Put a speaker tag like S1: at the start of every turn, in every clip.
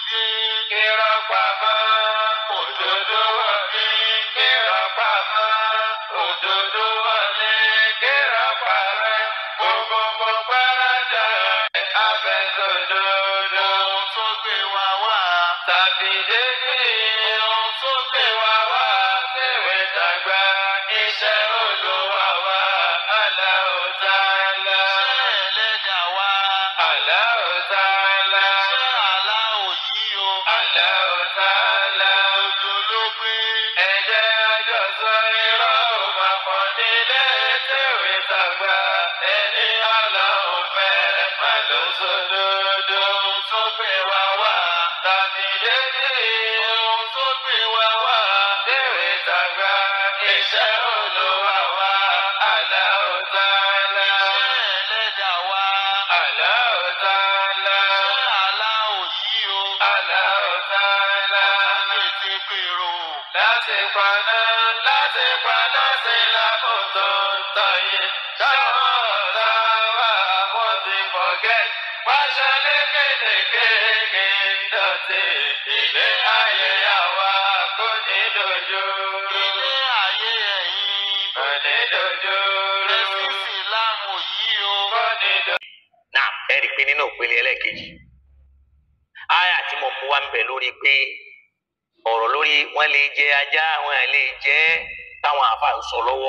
S1: dé. Irọ́ pamọ́, òdodo wọlé. Irọ́ pamọ́, òdodo wọlé. Irọ́ parẹ́, gbogbo gbọ́dọ̀ abẹ́sọ̀dodo. Ohun tó gbé wa wá. Tàbí dédé. Ohun tó gbé wa wá. Tèwé tàgbà. Iṣẹ́ Olúwa wa. Allahu Ta'ala. Iṣẹ́ ẹlẹ́dàá wa. Allahu Ta'ala. Iṣẹ́ aláwọ̀ yìí o. Allahu Ta'ala. Òjò ló gbé. Ẹ̀jẹ̀ àjọsọ irọ́ òpapọ̀ nílé tèwé tàgbà. Ẹni Ọlọ́run fẹ́ má ló sódodo. Ohun tó gbé wa wá. Tàbí dédé. Ohun tó gbé wa wá. Tèwé tàgbà. Iṣẹ́ Olúwa wa. Allahu Ta'ala. Iṣẹ́ ẹlẹ́dàá wa. Allahu Ta'ala. Iṣẹ́ aláwọ̀ yìí o. Allahu Ta'ala. Láti gbèrò. Láti paná, láti paná sí lákòótó tọ̀yé. Táwọn ọ̀tá wa wọ́n ti forget. Pàṣẹ lékèélékèé ń dọ̀tí. Ilé ayé àwa kò ní dojú. Ilé ayé ẹ̀yìn. Kò ní dojú. Ẹ̀sìn Ìsìlámù yìí o. Kò ní dojú.
S2: náà ẹ rí i pé nínú ìpele ẹlẹ́ẹ̀kejì àyà tí mo mú wá ń bẹ̀ lórí pé ọ̀rọ̀ lórí wọ́n lè jẹ ajá wọn lè jẹ táwọn àfa ń sọ lọ́wọ́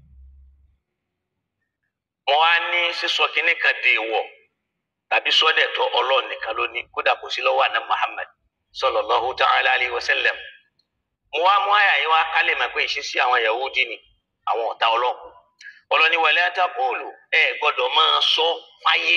S2: wọn á ní sísọ kínní kan dé wọ̀ tàbí sọ́dẹ̀tọ̀ ọlọ́run nìkan ló ní kódà kò sí lọ́wọ́ àná Muhammad sallallahu ta'ala alayhi wa sallam mo wá mú àyà yìí wá kálẹ̀ mọ̀ pé ìṣesí àwọn Yahudi ni àwọn ọ̀tá ọlọ́run ọlọ́ni wàlẹ́ àtàkùnlù ẹ gbọ́dọ̀ máa sọ fáyé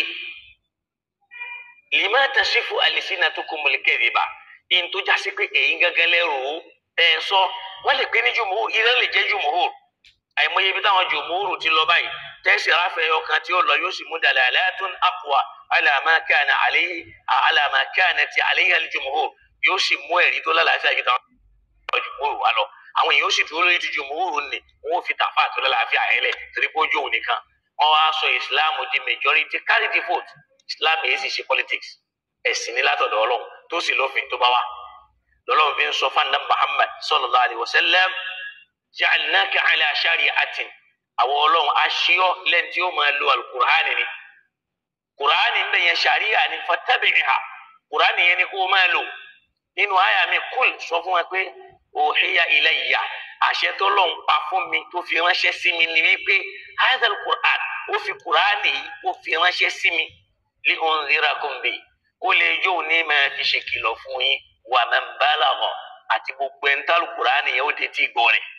S2: lima tasifu alisina tó kumuli kẹ́rìbà in tó jásí pé èyí gángan lẹ́rù ẹ sọ wọ́n lè pé ní jùmọ̀ ìrẹ́ lè jẹ́ jùmọ̀ àìmọye ibi táwọn jùmọ̀ ti lọ báyìí tẹ́sí ráfẹ́ ọkàn tí ó lọ yóò sì mú dalẹ̀ aláàtún àkùwà alàmàkàna àléyé alàmàkàna ti àléyé alijùmọ̀ yóò sì mú ẹ̀rí tó lálàáfíà jù táwọn jùmọ̀ wà lọ àwọn èèyàn ó sì dúró lórí ìdíje mòórùn ni wọn ò fi tàfà tó lálàáfíà yẹn lẹ torí pé ó jó òun nìkan wọn wá sọ islam di majority carry the vote islam yìí sì ṣe politics ẹ̀sìn ní látọ̀dọ̀ ọlọ́run tó sì lófin tó bá wà lọ́lọ́run fi ń sọ fún muhammad sallallahu alayhi wa sallam ja'alnaka ala shari'atin àwọn ọlọ́run aṣíọ́ lẹ́ni tí ó máa lo alukur'ani ni kur'ani ń bẹ̀yẹn sharia ni fattabi'ha kur'ani yẹn ni kó máa lò nínú àyà mi kúl sọ fún wa pé òhìyà ilayya àṣẹ tó lọ́n pa fún mi tó fi ránṣẹ́ sí mi ni wípé hadal quran ó fi quran yìí ó fi ránṣẹ́ sí mi li unzirakum bi kó lè jó ní máa fi ṣe kìlọ̀ fún yín wa man balagha àti gbogbo ẹni tálù quran yẹn ó dé tí gbọ́ rẹ̀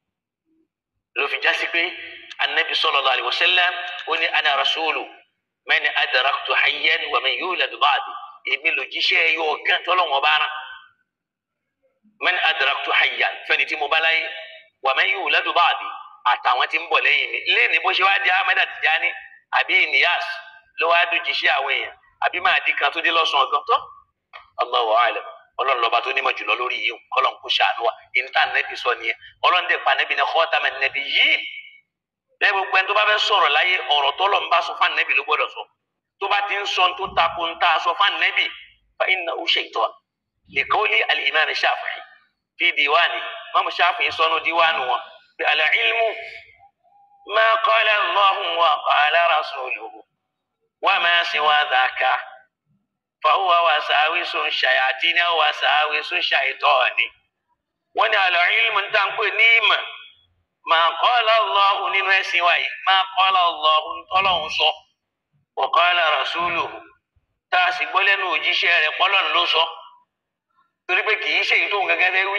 S2: ló fi jásí pé anabi sallallahu alaihi wasallam ó ní ana rasulu man adraktu hayyan wa man yuladu ba'di èmi lòjíṣẹ́ yóò gán tọ́lọ́wọ́n bá rán man adraktu hayyan fẹni tí mo bá láyé wa man yuladu ba'di àtàwọn tí ń bọ̀ lẹ́yìn mi lẹ́ni bó ṣe wá di ahmed atijani àbí niyas ló wá dùn jíṣẹ́ àwọn èèyàn àbí máa di kan tó dé lọ́sàn-án ọ̀gán tó Allahu a'lam ọlọ́run lọ́ba tó nímọ̀ jùlọ lórí yìí kọ́lọ̀ ń kó ṣàánú wa ìta nẹ́bí sọ nìyẹn ọlọ́run dẹ̀ pa nẹ́bí ní khataman nẹ́bí yìí bẹ́ẹ̀ gbogbo ẹni tó bá fẹ́ sọ̀rọ̀ láyé ọ̀rọ̀ tọ́lọ̀ ń bá sọ fún nẹ́bí ló gbọ́dọ̀ sọ tó bá ti ń sọ tó takò ń ta sọ fún nẹ́bí fa innahu shaytan liqawli al-imam Shafi'i fi diwani mamu Shafi'i sọnù diwani wọn bí al-ilmu ma qala Allahu wa qala rasuluhu wa ma siwa dhaka fahuwa wasawisu shayatin aw wasawisu shaytani wọn ni al-ilmu ń tàn pé ní ìmọ̀ ma qala Allahu nínú ẹ̀sìn wa yìí ma qala Allahu tọ́lọ́hún sọ wa qala rasuluhu tá a sì gbọ́ lẹ́nu òjíṣẹ́ rẹ̀ pọ́lọ́n ló sọ torí pé kì í ṣe èyí tó ń gẹ́gẹ́ fẹ́ wí.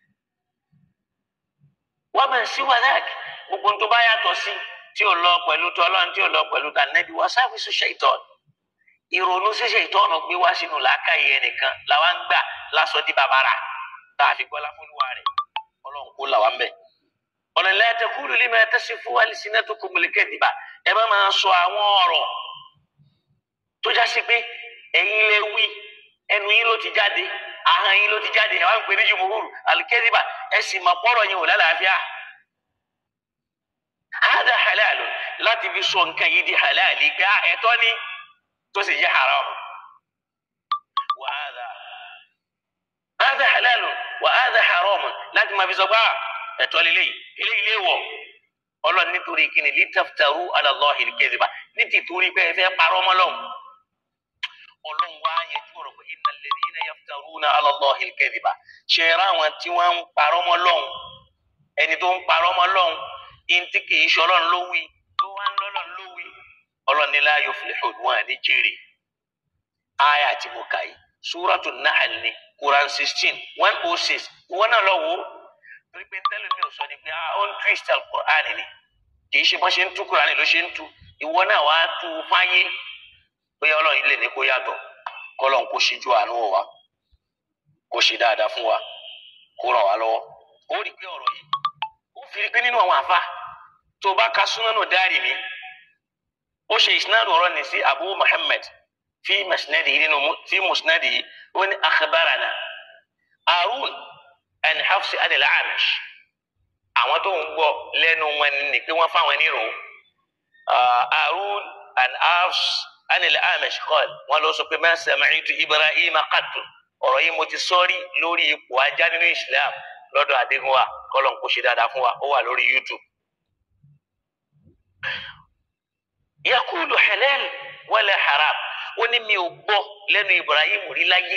S2: wọ́n bẹ̀ sí wàdáàkì gbogbo tó bá yàtọ̀ sí tí ò lọ pẹ̀lú tọ́lọ́n tí ò lọ pẹ̀lú tànẹ́bí wọ́n sáfìsì ṣèitọ́n ìrònú sí ṣèitọ́n gbé wá sínú làákàyè ẹnìkan làwa ń gbà lásọ di bàbàrà tá a fi gbọ́ láfọlùwà rẹ̀ ọlọ́run kó làwa ń bẹ̀. ọ̀nàlẹ́ àtẹkùrù lè máa tẹ́sí fún alìsínà tó kó mọ̀lẹ́kẹ́ dìbà ẹ má máa sọ àwọn ọ̀rọ̀ tó já sí pé ẹ̀yin lè wí ẹnu yín ló ti jáde ahọ́n yín ló ti jáde ẹ̀ wá ń pè ní jùmọ̀húrù alikẹ́dìbà ẹ̀ sì mọ̀ pọ́rọ̀ yẹn ò lálàáfíà. hada halalu láti fi sọ nǹkan yìí di halali pé ẹ̀tọ́ ni tó sì jẹ́ haram. wàhálà láti máa fi sọ pé "Ah, ẹ̀tọ́ lélẹ́yìí eléyìí lè wọ̀ ọlọ́run nítorí kíni litaftaru ala Allahi al-kadhiba ní tìtorí pé ẹ fẹ́ parọ́ mọ́ lọ́hùn ọlọ́run wá yẹjú ọ̀rọ̀ pé innal ladhina yaftaruna ala Allahi al-kadhiba ṣe é ráwọn tí wọ́n ń parọ́ mọ́ lọ́hùn ẹni tó ń parọ́ mọ́ lọ́hùn ìntí kì í ṣe ọlọ́run ló wí tó wá ń lọ́lọ́run ló wí ọlọ́run ní la yuflihun wọn ní jèrè aya tí mo kà yìí suratu Nahl ni Quran sixteen one oh six ìwọ náà lọ wò ó torí pé tẹ́lẹ̀ mi ò sọ ni pé ah ó ń twist al-Qur'an ni kì í ṣe bọ́n ṣe ń tú Quran ló ṣe ń tú ìwọ náà wàá tú u fáyé bóyá ọlọ́run ilé ní kó yàtọ̀ kọ́lọ́n kó ṣíjú àánú wò wá kó ṣe dáadáa fún wa kó ràn wá lọ́wọ́ ó rí i pé ọ̀rọ̀ yìí ó fi rí i pé nínú àwọn àfa tó o bá ka Sunanu Darimi ó ṣe ìsinádù ọ̀rọ̀ ní sí Abu Muhammad fi musnadihi nínú mu- fi musnadihi ó ní akhbarana Harun an Hafs an al-Amish àwọn tó ń gbọ́ lẹ́nu wọn ni pé wọ́n fáwọn nírò آه، هارون عن أفس عن الأعمش قال ولو سوف ما سمعت إبراهيم قط ọ̀rọ̀ yìí mo ti sọ́rí lórí ipò ajá nínú Islam lọ́dọ̀ Adégúnwà kọ́lọ́n kó ṣe dáadáa fún wa ó wà lórí YouTube. yakulu halal wala haram ó ní mi ò gbọ́ lẹ́nu Ibrahim rí láyé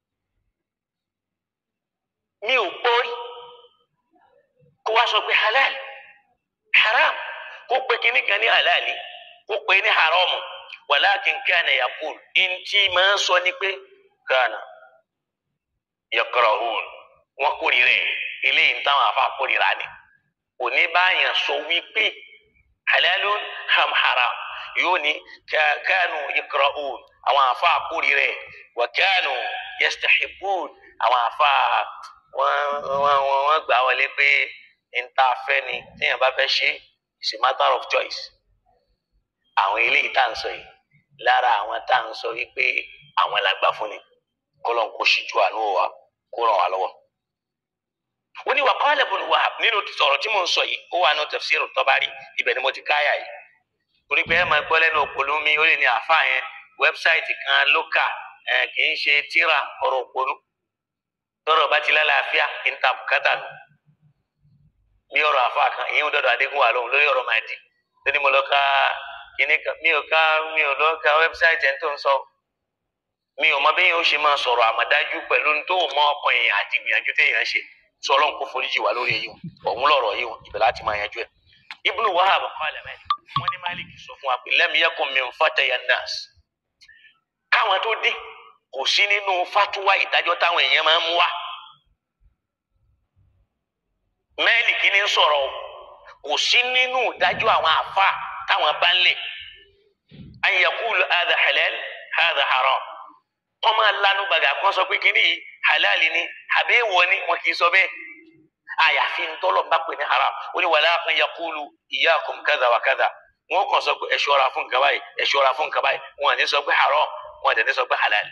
S2: mi ò gbọ́ rí kó wá sọ pé halal haram kó pe kíní kan ní halali kó pe ní haramu walakin kana yakul ntí máa ń sọ ni pé kana yakrahun wọn kórìíra ẹ eléyìí ń táwọn afa kórìíra ni òní báyàn sọ wípé halalun ham haram yóò ní ka- kanu yakrahun àwọn afa kórìíra ẹ wa kanu yastahibun àwọn afa wọn wọn wọn wọn gbà wọlé pé nta fẹ́ ni téèyàn bá fẹ́ ṣe it's a matter of choice àwọn eléyìí tá à ń sọ yìí lára àwọn tá à ń sọ wípé àwọn làgbà fún ni kọlọ̀ ń kó ṣíjú àánú wa kó ràn wá lọ́wọ́. ó ní wa qala Ibn Wahab nínú sọ̀rọ̀ tí mò ń sọ yìí ó wà nínú tafsir Tabari ibẹ̀ ni mo ti káyà yìí torí pé ẹ máa gbọ́ lẹ́nu òpònú mi ó lè ní àfa yẹn wẹ́bsáìtì kan lókà ẹ̀ kì í ṣe tíra ọ̀rọ̀ òpònú tọ́rọ̀ bá ti lálàáfíà níta bùkátà nù bí ọ̀rọ̀ àfa kan ìyẹn ń dọ̀dọ̀ Adégúnwà lóhùn lórí ọ̀rọ̀ máa dì lónìí mo lọ ka kíní kan mi ò ká mi ò lọ ka wẹ́bsáìtì ẹ̀ tó ń sọ mi ò mọ bí yẹn ó ṣe máa sọ̀rọ̀ àmọ̀dájú pẹ̀lú ní tó mọ ọkàn èèyàn àti ìgbìyànjú téèyàn ṣe sọ ọlọ́run kó foríjì wá lórí èyí ọ̀hún lọ̀rọ̀ yìí ibẹ̀ láti máa yanjú ẹ̀. Ibnu Wahab qala Malik wọ́n ní Malik sọ fún wa pé lam yakun min fataya nas káwọn tó dé kò sí nínú fatuwa ìdájọ́ táwọn èèyàn máa ń mú wá. Malik ní sọ̀rọ̀ o kò sí nínú ìdájọ́ àwọn àfa táwọn bá ń lè an yaqulu hadha halal hadha haram wọ́n máa lanu gbàgà kan sọ pé kíní yìí halali ni àbí èèwọ̀ ni wọn kì í sọ bẹ́ẹ̀ àyàfi ntọ́lọ̀ bá pè ní haram ó ní wàlá kan yakulu iyyakum kadha wa kadha wọn kàn sọ pé ẹ ṣọ́ra fún nǹkan báyìí ẹ ṣọ́ra fún nǹkan báyìí wọn à ní sọ pé haram wọn à ní sọ pé halal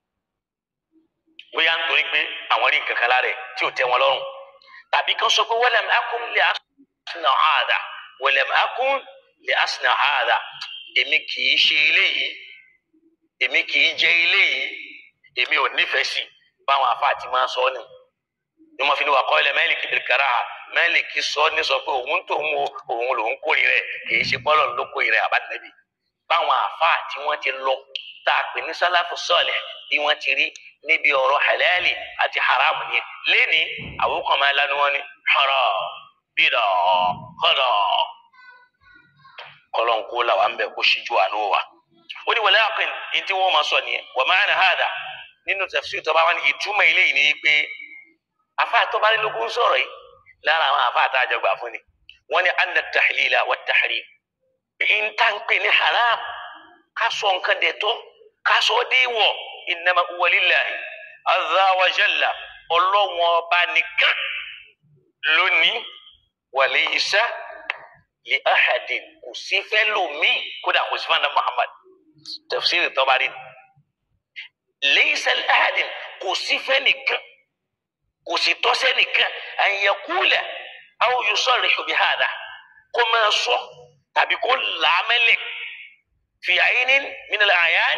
S2: bóyá nítorí pé àwọn rí nǹkan kan lára ẹ̀ tí ò tẹ́ wọn lọ́rùn tàbí kan sọ pé walam akun li asna hadha walam akun li asna hadha èmi kì í ṣe eléyìí èmi kì í jẹ eléyìí èmi ò nífẹ̀ẹ́ sí báwọn afáàtì máa sọ ni ni wọn fi ní wà kọ́ ilẹ̀ mẹ́lìkì bìrìkàrà mẹ́lìkì sọ ní sọ pé òun tó ń wo òun lòun kórìí rẹ̀ kì í ṣe bọ́lọ̀ ló kórìí rẹ̀ àbádìnẹ́bì báwọn afáàtì wọn ti lọ tá a pè ní sálàfù sọ́ọ̀lẹ̀ bí wọ́n ti rí níbi ọ̀rọ̀ halali àti haramu ni lẹ́ni àwọn kan máa lanu wọn ni haram bídà kọ́dà kọ́lọ́nkó làwọn ń bẹ̀ kó ṣíjú àánú wa ó ní wàlẹ́ àkìn ní tí wọ́n máa sọ nìyẹn wà máa nà hàdà nínú tafsir tó bá wà ní ìtumọ̀ eléyìí ni pé afa àtọ́bálélógún sọ̀rọ̀ yìí lára àwọn afa àtàjọ gbà fún ni wọ́n ní anna tahlila wa tahrim ń tà ń pè ní haram ká sọ nǹkan dẹ̀ tọ́ ká sọ ọ́ dé wọ̀ innama huwa lillahi azza wa jalla ọlọ́wọ́n ọba nìkan lónìí wa laysa li ahadin kò sí fẹ́ lómi kódà kò sí fún anabi Muhammad tafsir Tabari laysa li ahadin kò sí fẹ́ nìkan kò sì tọ́sẹ́ nìkan an yaqula aw yusarrihu bi hadha kó máa sọ tàbí kó làámẹ́lẹ̀ fi aynin min al-a'yan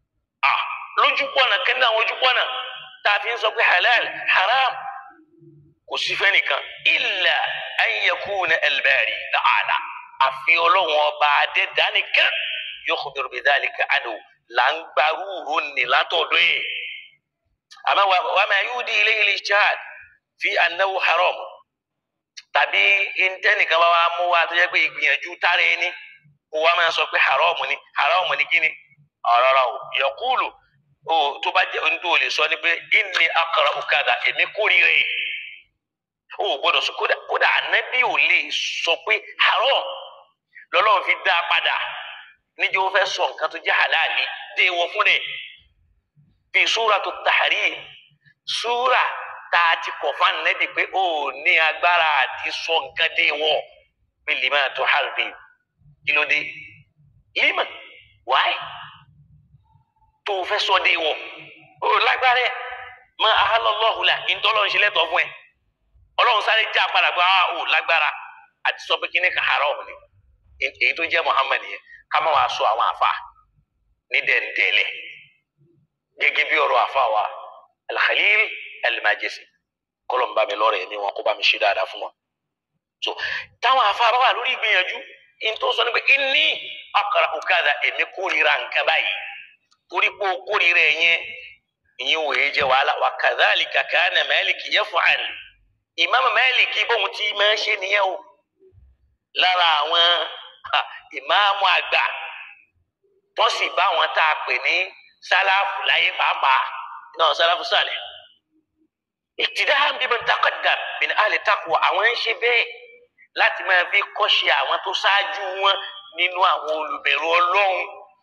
S2: ah lójú pọ̀nà kẹ́ndà àwọn ojú pọ̀nà tá a fi ń sọ pé halal haram kò sí fẹ́nìkan illa an yakuna al-bari ta'ala àfi ọlọ́run ọba adẹ́dánìkan yukhbiru bidhalika anhu là ń gbarú ro ní látọ̀dọ̀ yìí àmọ́ wa ma yudi ilayhi al-ijtihad fi annahu haram tàbí intẹnìkan bá wa mú wa tó yẹ pé ìgbìyànjú tára ẹni kó wa máa sọ pé haram ni haram ni kíni ọ̀rọ̀rọ̀ o yaqulu o tó bá jẹ́ ohun tó lè sọ ni pé inni akra'u kadha èmi kórìíra yìí o gbọ́dọ̀ sọ kódà kódà ànábì ò lè sọ pé haram lọ́lọ́run fi dá a padà níjẹ́ ó fẹ́ sọ nǹkan tó jẹ́ halali dé wọ fún rẹ̀ fi suratu tahrim súrà tá a ti kọ̀ fún ànábì pé ó ní agbára àti sọ nǹkan dé wọ pé lima tuharrim kí ló dé lima wáyé tó o fẹ́ sọ dé wọ ó lágbára ẹ̀ ma ahallallahu la ìtọ́lọ́ ń ṣe lẹ́tọ̀ọ́ fún ẹ ọlọ́run sáré já padà pé ah ò lágbára àti sọ pé kí ni ka haram ni èyí tó jẹ́ muhammad yẹn ká má wàá sọ àwọn àfa ní dẹ̀ndẹ̀lẹ̀ gẹ́gẹ́ bí ọ̀rọ̀ àfa wa alkhalil alimajesi kọlọm bá mi lọ́rọ̀ ẹ̀mí wọn kó bá mi ṣe dáadáa fún wọn. so táwọn àfa bá wà lórí ìgbìyànjú in tó sọ ni pé inni akra'u kadha èmi kórìíra nǹkan báyìí torí pé o kórìíra ẹ̀ yẹn ìyẹn wòye jẹ́ wàhálà wa kadhalika kana Maliki yaf'al ìmáàmù Málíkì bóun ti máa ń ṣe nìyẹn o lára àwọn ìmáàmù àgbà tó sì bá wọn tá a pè ní sálàfù láyé pàápàá náà sálàfù sàlẹ̀ ìtìdáhàn bíbí takọ̀dà min ahli taqwa àwọn ń ṣe bẹ́ẹ̀ láti máa fi kọ́ṣe àwọn tó ṣáájú wọn nínú àwọn olùbẹ̀rù ọlọ́run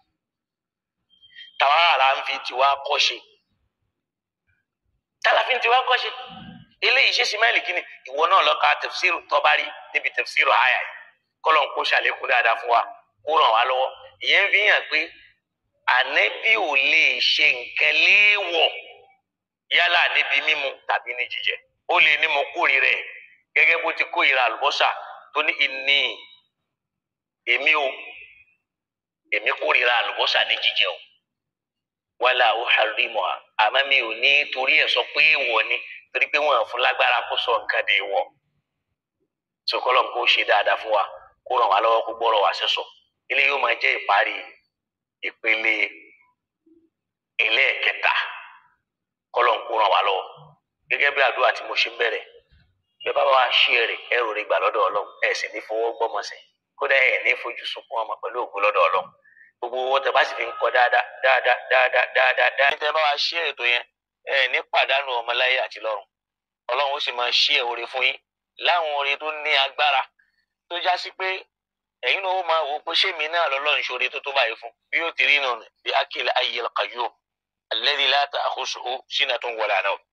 S2: tàwa là ń fi tiwa kọ́ṣe tàlàfin tiwa kọ́ṣe eléyìí ṣe simẹ́lì kínní ìwọ náà lọ ka tẹfsiru tọ́bárí níbi tẹfsiru àyà yìí kọ́lọ̀ ń kó ṣàlékún dáadáa fún wa kó ràn wá lọ́wọ́ ìyẹn fi hàn pé ànẹ́bí ò lè ṣe nǹkan léèwọ̀ yálà níbi mímu tàbí ní jíjẹ ó lè ní mo kórìíra ẹ̀ gẹ́gẹ́ bó ti kórìíra àlùbọ́sà tó ní ìní èmi o èmi kórìíra àlùbọ́sà ní jíjẹ o wàhálà ó hàrímọ̀ àmọ́ mi ò ní torí ẹ̀ sọ pé èèwọ̀ ni torí pé wọn fún lágbára kó sọ nǹkan dé wọ sọkọlọ kó ṣe dáadáa fún wa kó ràn wá lọ́wọ́ kó gbọ́rọ̀ wá sẹsọ ilé yóò máa jẹ́ ìparí ìpele ẹlẹ́ẹ̀kẹta kọlọ kó ràn wá lọ́wọ́ gẹ́gẹ́ bí àdúrà tí mo ṣe bẹ̀rẹ̀ bẹ́ẹ̀ bá wá ṣí ẹrẹ ẹrù rẹ gbà lọ́dọ̀ Ọlọ́run ẹ sì ní fọwọ́ gbọmọsẹ kódà ẹ ní fojú sunkún ọmọ pẹ̀lú ògo lọ́dọ̀ Ọlọ́run gbogbo owó tẹ́ bá sì fi ń kọ dáadáa dáadáa dáadáa dáadáa dáadáa tẹ́ bá wá ṣí ètò yẹn ẹ ní pàdánù ọmọláyé àti lọ́run Ọlọ́run ó sì máa ṣí ẹ oore fún yín láwọn oore tó ní agbára tó já sí pé ẹ̀yin náà ó máa wò pé ṣé mi náà lọ́lọ́run ṣoore tó tó báyìí fún bí yóò ti rí nù bí akil ayyil qayyum alladhi la ta'khusuhu sinatun wala nawm